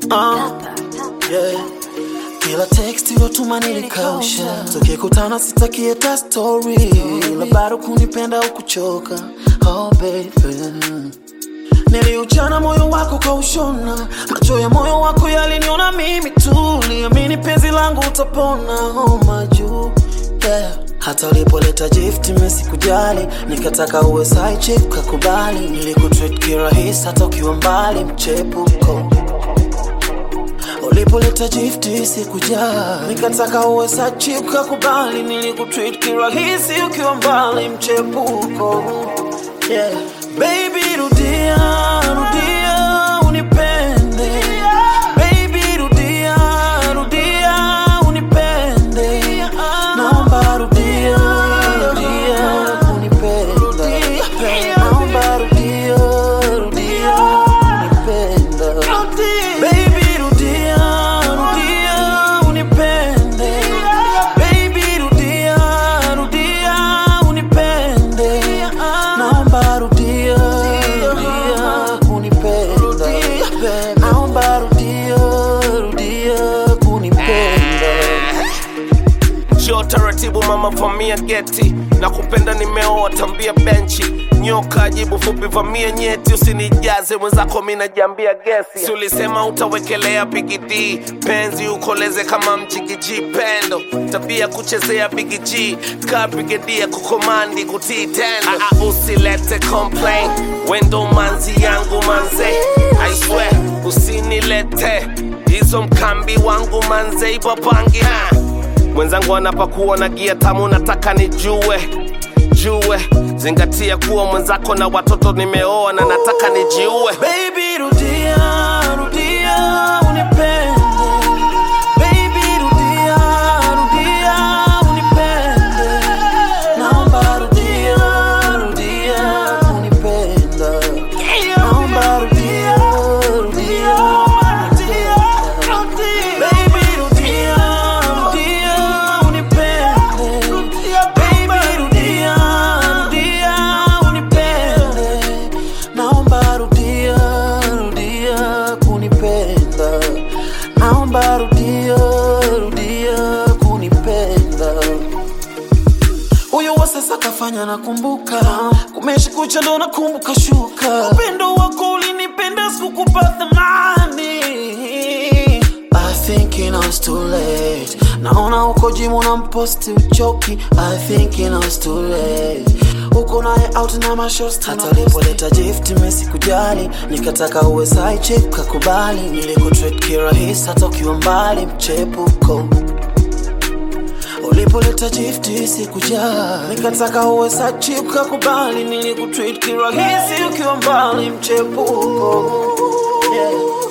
Uh, yeah. Kila text yotuma nilikausha, tukikutana sitaki hata story, ila bado kunipenda au kuchoka. Oh baby, niliuchana moyo wako kaushona, macho ya moyo wako yaliniona mimi tu, liamini penzi langu utapona. Oh majuu yeah. Hata ulipoleta gift mimi sikujali, nikataka uwe side chick kakubali, nilikutreat kirahisi hata ukiwa mbali, mchepuko ulipoleta gift sikujali, nikataka uwe side chick kakubali, nilikutreat kirahisi ukiwa mbali, mchepuko yeah. Baby rudia, rudia unipende Baby rudia, rudia unipende Naomba rudia, rudia unipenda Naomba rudia, rudia unipenda Baby rudia, rudia unipende Baby rudia, rudia unipende Naomba rudia, rudia kunipenda Naomba rudia, rudia kunipenda Njoo taratibu mama, vamia geti na kupenda nimeoa, tambia benchi nyoka jibu fupi, vamia nyeti, usinijaze mwenzako, mi najiambia gesi. Si ulisema utawekelea bigidi penzi ukoleze kama mjigiji pendo, tabia kuchezea bigiji ka brigedia kukomandi kutii tendo. Ah, ah, usilete complain, wendo manzi yangu manze, I swear usinilete hizo mkambi wangu manze, ipapangi ha mwenzangu anapakuwa na gia tamu, nataka nijue jue, zingatia kuwa mwenzako na watoto nimeoa na nataka nijiue. Baby rudia, rudia unipende Baby rudia, rudia unipende Naomba rudia, rudia unipenda Naomba rudia, rudia unipenda Baby rudia, rudia unipende Baby rudia, rudia unipende Naomba rudia, rudia kunipenda Naomba rudia, rudia kunipenda huyo wa sasa kafanya nakumbuka, kumeshi kucha ndo nakumbuka shuka. Upendo wako ulinipenda, sikukupa thamani. I think it was too late. Naona uko jimu na mposti uchoki. I think it was too late. Uko naye out na mashosti. Hata ulipoleta gift mimi sikujali, nikataka uwe side chick kakubali. Nilikutreat kirahisi hata ukiwa mbali, mchepuko ulipoleta gift sikujali, nikataka uwe sachi ukakubali, nilikutreat kirahisi ukiwa mbali, mchepuko yeah.